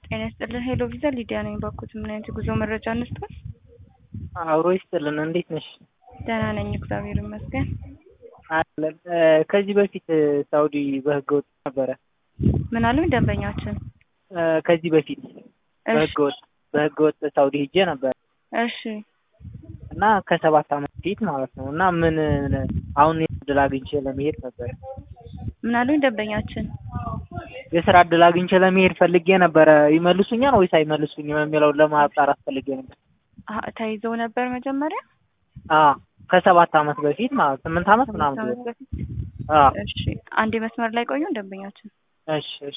ጤና ይስጥልን። ሄሎ ቪዛ ሊዲያ ነኝ። ባኩት ምን አይነት የጉዞ መረጃ እንስጠን? አብሮ ይስጥልን። እንዴት ነሽ? ደህና ነኝ፣ እግዚአብሔር ይመስገን። አለን ከዚህ በፊት ሳውዲ በህገ ወጥ ነበረ። ምን አሉኝ ደንበኛችን? ከዚህ በፊት እሺ በህገ ወጥ በህገ ወጥ ሳውዲ ሄጄ ነበር እሺ እና ከሰባት ዓመት በፊት ማለት ነው። እና ምን አሁን እድል አግኝቼ ለመሄድ ነበር ምን አሉኝ ደንበኛችን? የስራ እድል አግኝቼ ለመሄድ ፈልጌ ነበረ። ይመልሱኛል ወይስ አይመልሱኝም የሚለውን ለማጣራት ፈልጌ ነበር። አሀ፣ ተይዘው ነበር መጀመሪያ አ ከሰባት ዓመት በፊት ማለት ስምንት ዓመት ምናምን ከአመት ቢሆን። በፊት። አ እሺ አንድ መስመር ላይ ቆዩ ደንበኛችን። እሺ እሺ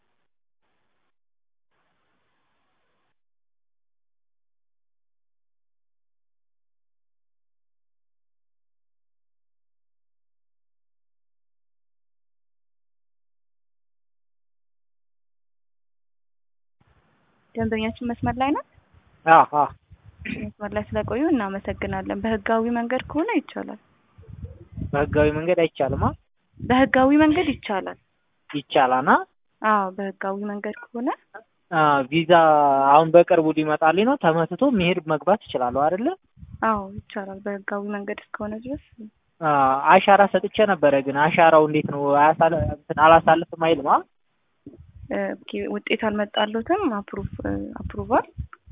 ደንበኛችን መስመር ላይ ናት። አ አ መስመር ላይ ስለቆዩ እናመሰግናለን። በህጋዊ መንገድ ከሆነ ይቻላል። በህጋዊ መንገድ አይቻልም። አ በህጋዊ መንገድ ይቻላል። ይቻላል። አ አዎ በህጋዊ መንገድ ከሆነ አ ቪዛ አሁን በቅርቡ ሊመጣልኝ ነው። ተመትቶ መሄድ መግባት እችላለሁ አይደለ? አዎ ይቻላል። በህጋዊ መንገድ እስከሆነ ድረስ አ አሻራ ሰጥቼ ነበረ። ግን አሻራው እንዴት ነው? አያሳለ እንትን አላሳልፍም አይልም። አ እ ኦኬ፣ ውጤት አልመጣለትም። አፕሩቭ አፕሩቫል